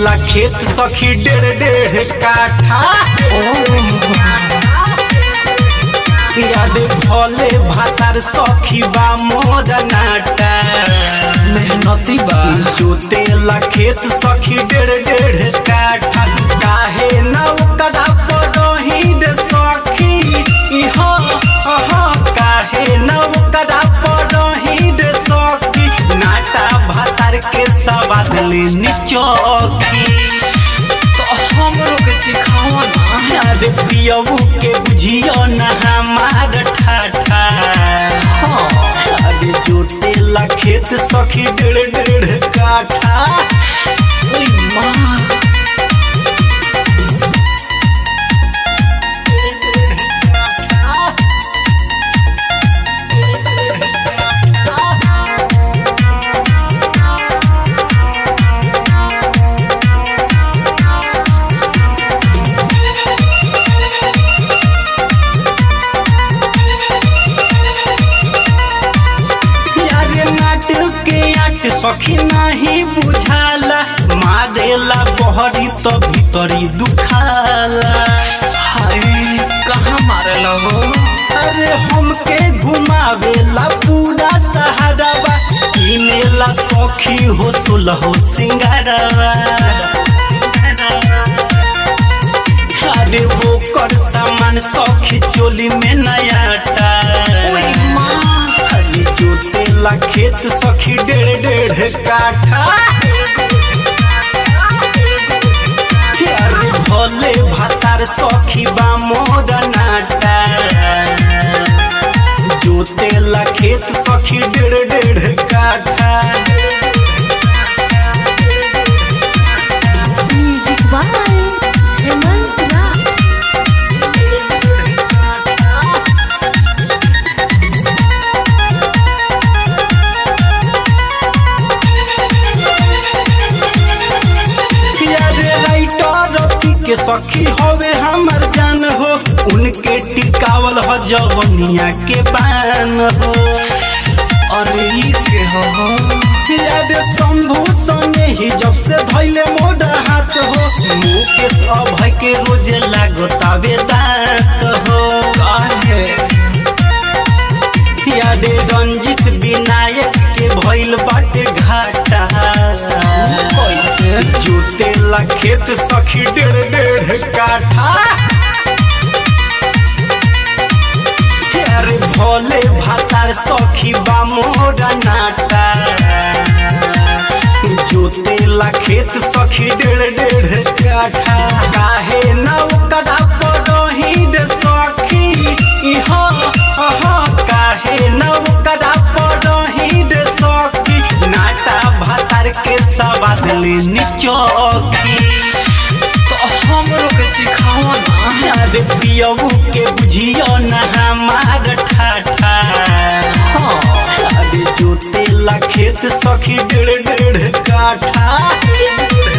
जोतेला खेत सखी डेढ़ डेढ़ काठा याद भले भातार सखी बा मोर नाटा मेहनती बा जोतेला खेत सखी डेढ़ डेढ़ काठा काहे न ओकरा पड़ही रे सखी इहा अहा काहे न ओकरा पड़ही रे सखी नाटा भातार के सवाद लेनी चौकी तो हमरो के सिखाओ ना अरे पियबू के बुझियो न हमार ठाठा हाँ अरे जोतेला खेत सखी डेढ़ डेढ़ काठा ओई माँ यारे नाटक के आट सखी नहीं बुझाला मारेला बहरी तो भीतरी दुखाला हाय कहाँ मारल हो अरे हमके घुमावेला पूरा सहारावा किनेला सखी हो सुलहो सिंगारवा अरे वो कर सामान सखी चोली में नयाटा ओई माँ अरे जोतेला खेत सखी डेढ़ डेढ़ काठा अरे भोले भातार सखी बा मोर नाटा जोतेला खेत सखी डेढ़ डेढ़ काठा Music by Hemant Raj. अरे राइटर रति के सखी होवे हमर जान हो उनके टिकावल हो जवनिया के बान हो अरे ई के हो अरे शंभू सने ही जब से धैले मोड़ा हाथ हो मुकेश अभय के रोजे लागतावे दांत हो काहे यादे रंजित विनायक के भइल बाटे घाटा कैसे जोतेला खेत सखी डेढ़ डेढ़ काठा अरे भोले भातार सखी बा मोरा नाटा जोतेला खेत सखी डेढ़ डेढ़ काठा काहे न ओकरा पड़ही रे सखी इहा अहा काहे न ओकरा पड़ही रे सखी नाटा भातार के सवाद लेनी चौकी तो हमरो के सिखाओ ना अरे पियबू के बुझियो न हमार ठाठा हाँ अरे जोतेला खेत सखी डेढ़ डेढ़ काठा